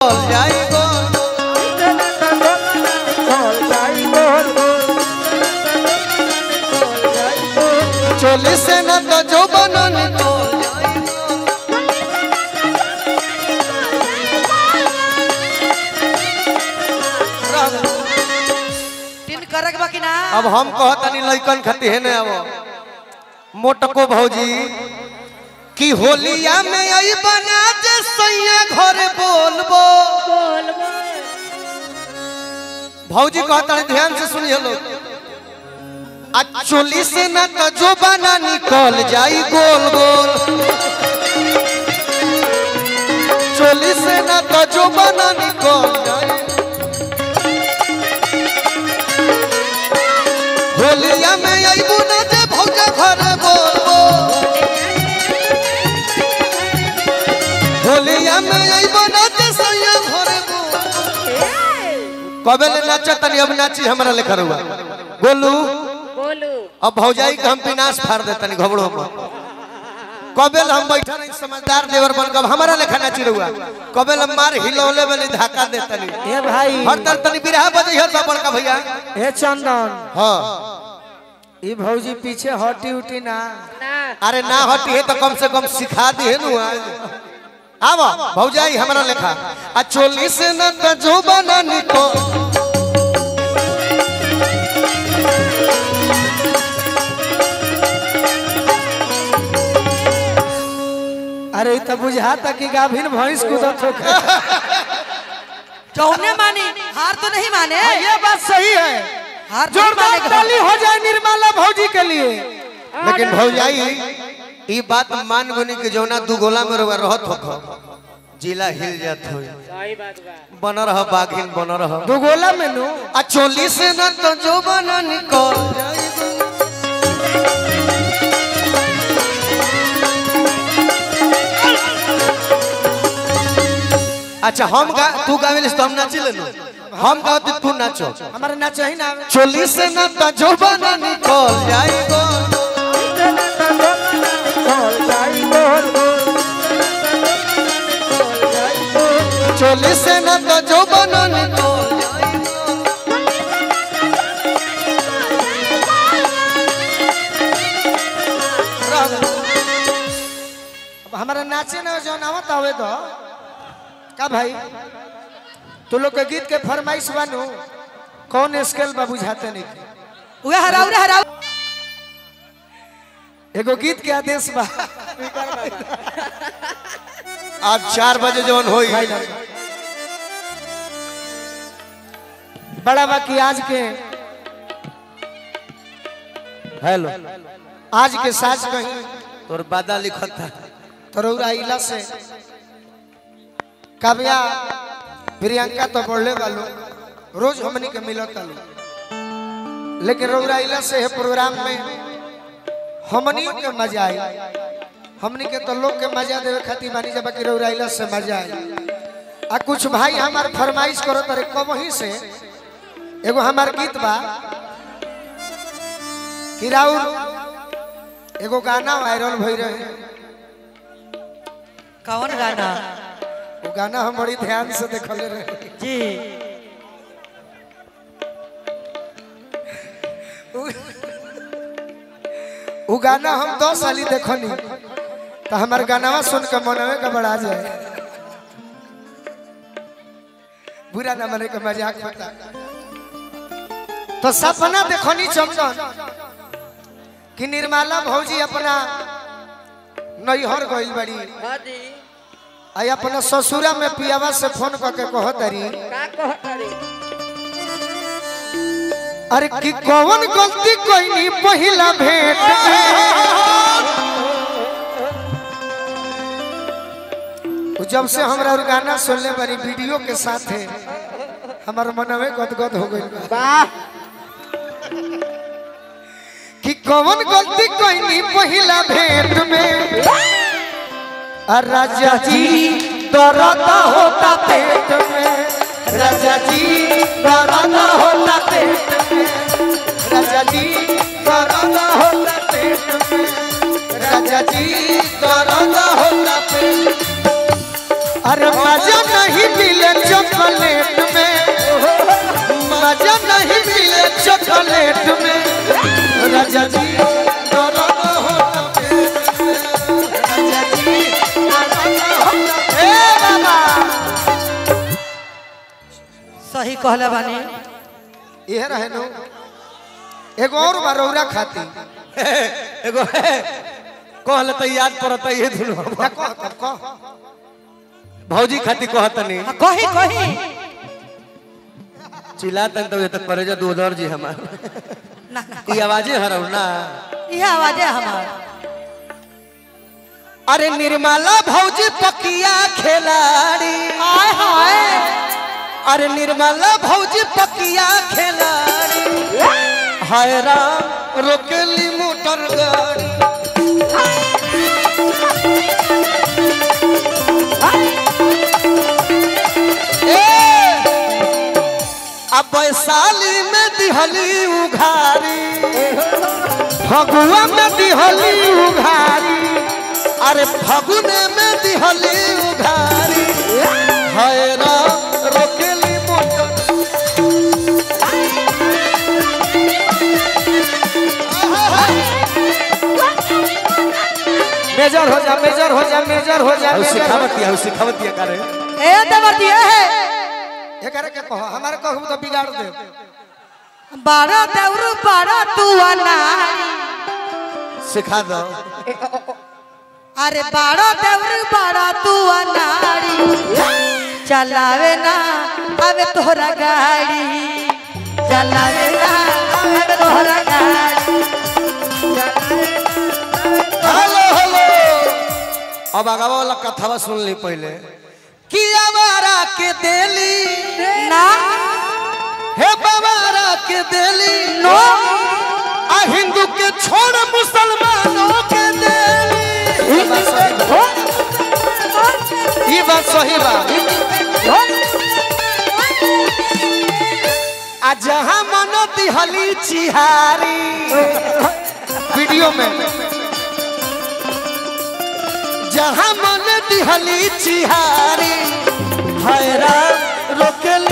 जाई गो चोली से न तो जो बनन को तीन करक बाकी ना अब हम कहतनी लइकन खाती है ना अब मोटको भौजी कि होलिया में आई बना जे सैया घर बोलबो भौजी कहता ध्यान से सुनिए लोग आ चोली से ना तो जो बना निकल जाई गोल गोल चोली से ना तो जो बना निकल जाई होलिया में आईबू ना जे भौजा घर बोलबो होलिया में आईबू ना जे सैया घर बोलबो कबे ले नाचा तनी अब नाची हमरा लेखा रुआ गोलू बोलू अब भौजाई के हम विनाश फाड़ देतनी घबड़ो में कबेल हम बैठा नहीं समझदार देवर बन कब हमारा लेखा नाची रुआ कबेल हम मार हिलौले वाली धक्का देतनी ए भाई हर तर तनी बिरहा बजे हर बाबड़ का भैया ए चंदन हाँ ई भौजी पीछे हटी उटी ना ना अरे ना हटी है तो कम से कम सिखा दी है नु आवा भौजाई हमरा लेखा आ चोली से न त जो बना निको अरे ई तो बुझाता कि गाभिन भैंस कूदत हो चौने मानी हार तो नहीं माने ये बात सही है हार तो नहीं जोरदार मानेगा ताली हो जाए निर्मला भौजी के लिए लेकिन भौजाई ई बात मान गुनी के जौना दू गोला में रहुआ रहत हो जिला हिल जात हो सही बात बा बन रह बागिन बन रह दुगोला में नु आ चोली से न तो जो बना निकल अच्छा हम गा तू गावेलिस तो हम नाची लेनु हम गावते तू नाचो हमारे ना चाहिए ना चोली से न तो जो बना निकल जाएगो चोली से न तो जो बना निकल अब हमारा नाचे ना जो नावत आवे तो का भाई तू लोग के गीत के फरमाइश बानू कौन स्केल बा बुझाते नहीं उहे हराऊ रे हराऊ एगो गीत के आदेश बा आज चार बजे जवन होई भाई ना। बड़ा बाकी आज के हेलो आज के साज कहीं तोर बादा लिखत था तरौरा इला से काव्या प्रियंका तो बढ़ले वालो रोज हमनी के मिलत आलो लेकिन रौरा इला से है प्रोग्राम में हमनी के मजा आई हमनी के तो लोग के मजा देवे खातिर बानी जब कि रौरा इला से मजा आई आ कुछ भाई हमार फरमाइश करो तरे कब ही से एगो हमार गीत बा कि राउर एगो गाना वायरल भई रहे कौन गाना वो गाना हम बड़ी ध्यान से देखले रहे जी वो गाना हम दो साली देखनी तो हमार गानावा सुन के मनवे का बड़ा जाए बुरा ना मने के मजाक होता तो सपना देखनी चमचन कि निर्मला भौजी अपना नैहर गइल बड़ी हाँ जी आई अपना ससुरा में पियावा से फोन करके कहतरी का कहतारी अरे कि कौन गलती कोई पहिला भेंट में जब से हमरा और गाना सुनले बारी वीडियो के साथ है हमार मनवे गदगद हो गइल बा वाह कि कौन गलती कोई पहिला भेंट में आ राजा जी दर्द होता पेट में राजा जी दर्द होता पेट में राजा जी दर्द होता पेट में राजा जी दर्द होता पेट अरे मजा नहीं मिले सही कहले बानी इहे रहे नु एगो और बा रौरा खाती एगो है कहले तो याद पड़ता ये दुनू ना कह तब कह भौजी खाती कहतनी हाँ, कही कही चिल्लातन तो ये तो करेजा दूधर जी हमार ना ना ई आवाजे हरौ ना यह आवाज है हमार अरे निर्मला भौजी पकिया खिलाड़ी हाय हाय अरे निर्मला भौजी पकिया खिलाड़ी हाय राम रोकेली मोटर गाड़ी ए, अब वैशाली में दिहली उघारी फगुआ में दिहली उघारी अरे फगुने में दिहली उघारी हाय राम रोकेली मोटर मेजर हो जा मेजर हो जा मेजर हो जा और मेजर हो सिखावतिया और सिखावतिया करे ए देवती है जा। एकरे के कहो हमारे कहू तो बिगाड़ दे बारा देवरू बारा तू अनारी सिखा दो अरे बारा देवरू बारा तू अनारी चलावे ना अबे तोहरा गाड़ी चलावे ना अबे तोहरा गाड़ी हेलो हेलो अब आगवा वाला कथावा सुन ली पहले कि आवारा के देली ना हे बाबारा के देली नो आ हिंदू के छोड़ मुसलमानों के देली ई बात सही बा ई बात सही बा आ जहां मन दिहली चिहारी वीडियो में जहां मन दिहली चिहारी हैरा रोकेल